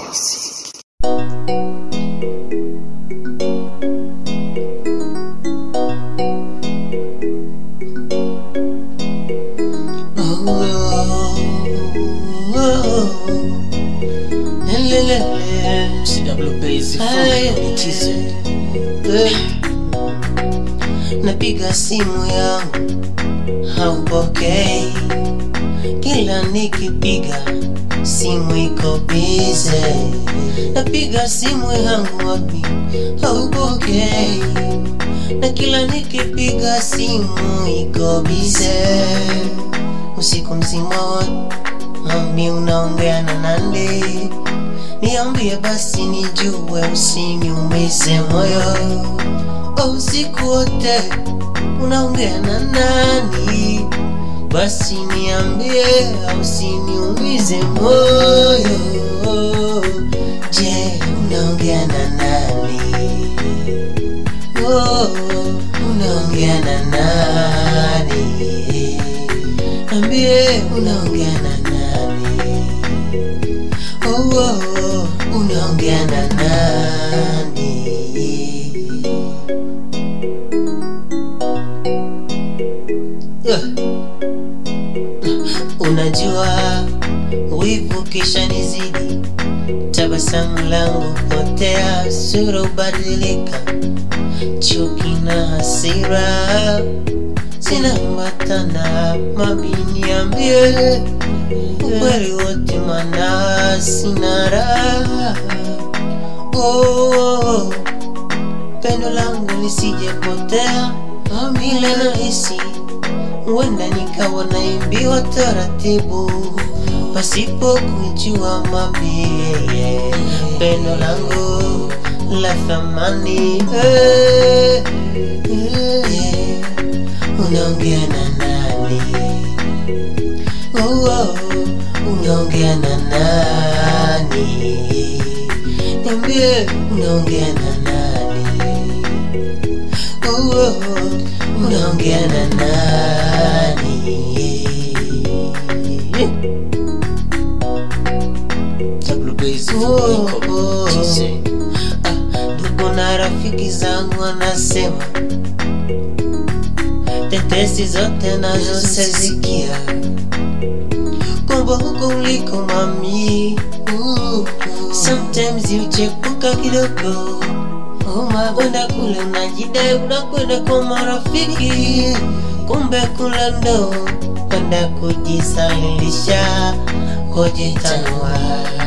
Napiga simu yangu haupokei, kila nikipiga simu iko bize. Napiga simu yangu wapi haupokei, na kila nikipiga simu iko bize. Usiku mzima wote mami unaongea na nande, niambie basi nijue, usiniumize moyo. Oh, usiku wote unaongea na nani? Basi niambie, usiniumize moyo. Je, unaongea na nani? Oh, unaongea na nani? Niambie, unaongea na nani? Oh, oh, unaongea na nani? Yeah. Unajua wivu kisha nizidi, tabasamu langu potea, sura ubadilika, chuki na hasira zinaambatana. Mami, niambie ukweli wote, mana sina raha. Oh, pendo langu lisijepotea, vile nahisi huenda nikawa naimbiwa taratibu pasipo kujua mabie pendo langu la thamani eh, eh, unaongea na nani oh, oh, unaongea na nani niambie unaongea na nani oh, oh, unaongea na nani Oh, oh. Ah, ndugu na rafiki zangu wanasema tetesi zote nazo sezikia kwamba huko uliko mami uh, sometimes uchepuka kidogo kwenda kule unajidai unakwenda kwa marafiki kumbe kule ndo kwenda kujisalilisha kujitanua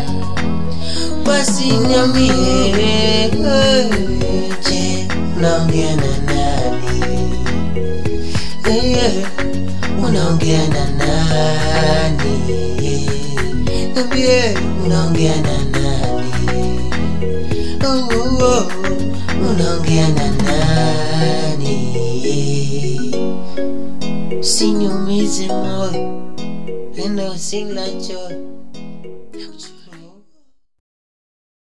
basi niambie je unaongea na nani Eh, unaongea na nani niambie unaongea na nani oh, oh, oh, unaongea na nani Usiniumize moyo, penda usilacho